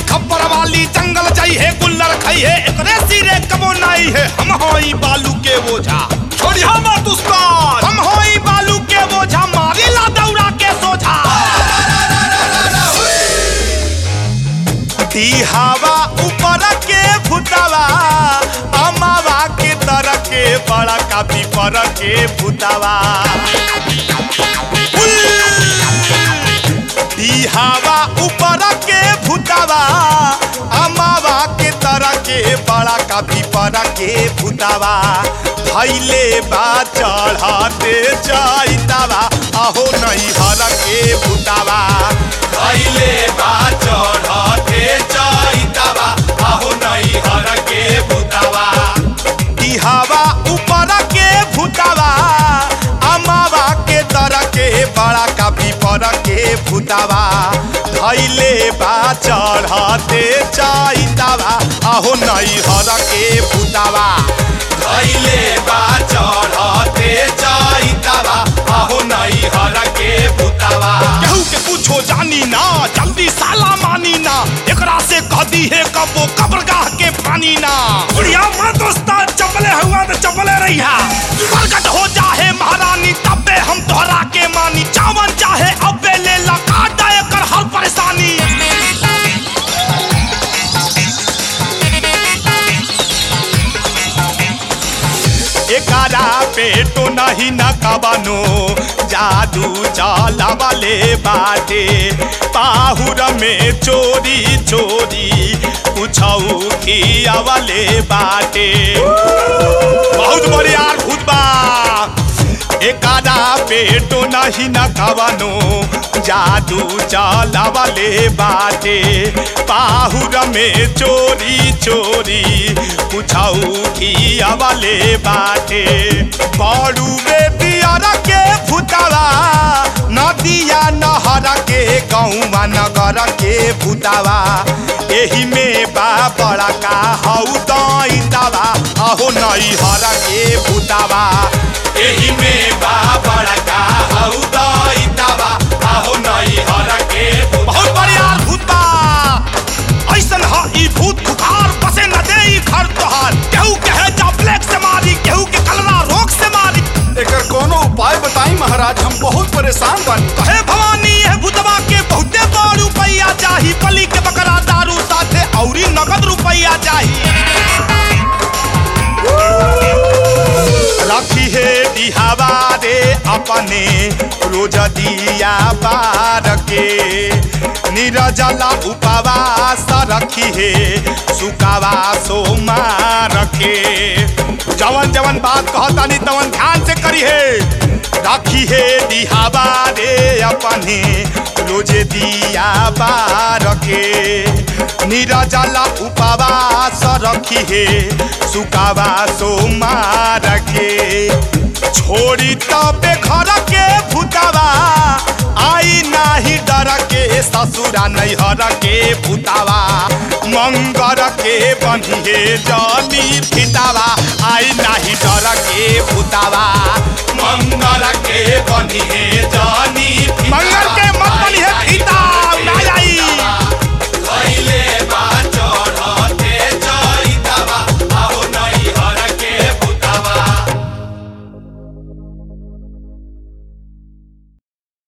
खबर वाली जंगल जाई है गुल्लर खाई है एकरे सिरे कबो नाई है हम होई बालू के बोझा छोड़िया मत उसका हम होई बालू के बोझा मारी ला दौड़ा के सोझा दी हवा ऊपर के भूतावा अमावा के तर के बड़ा काफी पर के भूतावा दी हवा ऊपर के भूतावा अमावा के तर के बड़ा काफी पर के भूतावा भैले बा चढ़ाते जाइतावा अहो नहीं हर के भूतावा भैले बा चढ़ाते जाइतावा अहो नहीं हर के भूतावा दी हवा ऊपर के भूतावा अमावा के तर के बड़ा काफी पर के भूतावा धैले बा चढ़ते जाइतावा अहो नहीं हर के भूतावा धैले बा चढ़ते जाइतावा अहो नहीं हर के भूतावा केहू के पूछो जानी ना जल्दी साला मानी ना एकरा से कह दी है कबो कब्रगाह के पानी ना छोड़िया मत उसका चपले हुआ तो चपले रहिया प्रकट हो जाहे महारानी तबे हम तोहरा के मानी चावन चाहे अबे ले ला काट दे कर हर परेशानी एकारा पेटो नहीं न कबनो जादू चला वाले बाटे पाहुर में चोरी चोरी कुछ खिया वाले बाटे बहुत बढ़िया भूत बा एकादा पेटो नहीं न कवनो जादू चला वाले बाटे पाहुर में चोरी चोरी कुछऊ खिया वाले बाटे बड़ू बेटियर के भूतावा नदिया नहर के गौवा नगर के भूतावा एही में बा बड़ा का हऊ दैतावा अहो नहीं हर के भूतावा एही में बा बड़ा का हऊ दैतावा अहो नहीं हर के बहुत बढ़िया भूत बा ऐसन ह ई भूत खुखार बसे न दे ई घर तोहार केहू के है जा ब्लैक से मारी केहू के कलरा रोग से मारी एकर कोनो उपाय बताई महाराज हम बहुत परेशान बानी कहे भवानी है भूतवा के बहुते बड़ रुपैया चाही बलि के बकरा दारू साथे औरी नगद रुपैया चाही रखी है दिहावा रे अपने रोज दिया बार के निरजला उपवास रखी है सुकावा सोमार के जवन जवन बात कहता नहीं तवन ध्यान से करी है राखी है दिहावा रे अपने रोज दिया बार के निरजला उपवास रखी है सुकावा सोमार के छोड़ी तबे घर के भूतावा आई नाही डर के ससुरा नैहर के भूतावा मंगर के बनिए जनी फितावा आई नाही डर के भूतावा मंगर के बनिए जनी मंगर के